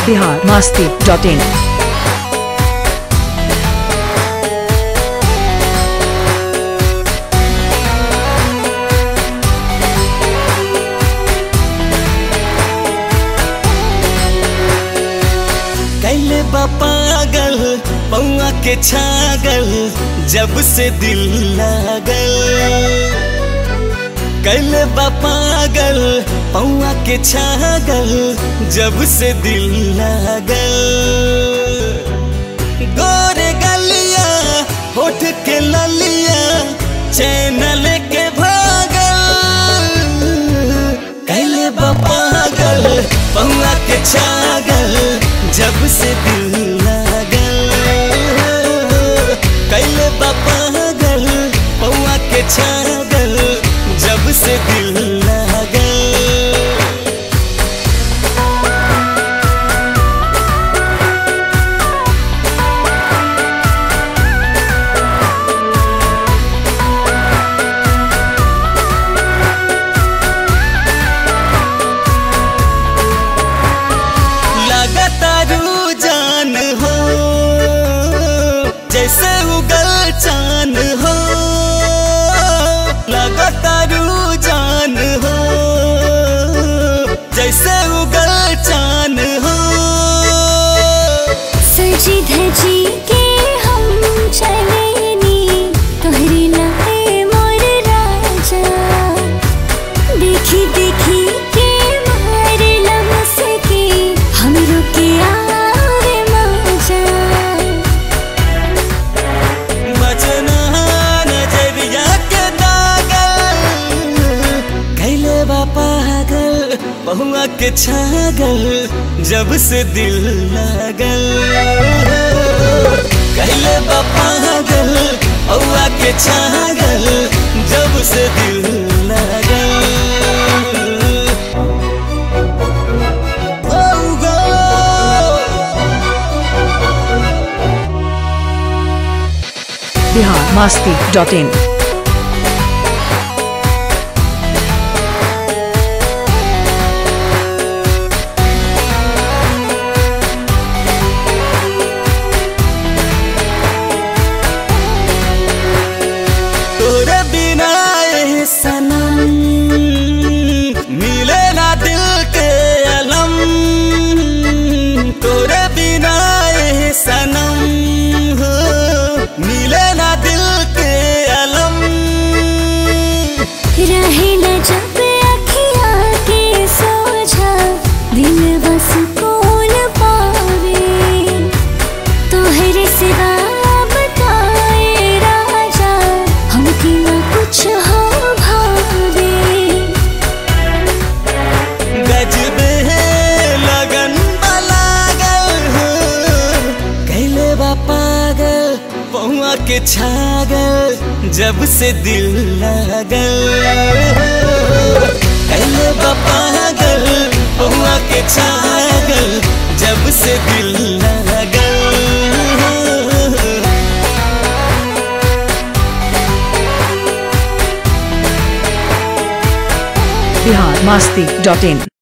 Bihar Masti dot इन कैले बा पागल पौआ के छागल जब से दिल लागल कैले बा पागल पौआ के छागल जब से दिल लागल गोरे गलिया होठ के ललिया चैनल के भागल कैले बा पागल पौआ के छागल जब से दिल लागल कैले बा पागल पौआ के छागल जब से दिल लागल लगातारू जान हो जैसे उगल चान हो लगातारू जान हो जैसे उगल चान हो सजी धजी के हम चलेनी तोहरी लहे मोर राजा देखी देखी के मार लमस के हम रुके आवे मजा बचना नजरिया के दागल कैले बा पागल बहुआ के छागल जब से दिल लागल कैले बा पागल बहुआ के छागल जब से दिल लागल Oh, go! Bihar Masti dot in तोरे बिना ये सनम मिले ना दिल के अलम तोरे बिना ये सनम हो मिले ना दिल के अलम रहे न जब अखिया के सोझा दिल बस कौन पावे तोहरे सिवा बताए राजा हमके न कुछ हो भावे गजबे लगन लागल हो कैले बा पागल पौआ के छागल जब से दिल लागल कैले बा पागल पौआ के छागल जब से दिल लागल बिहार मास्ती डॉट इन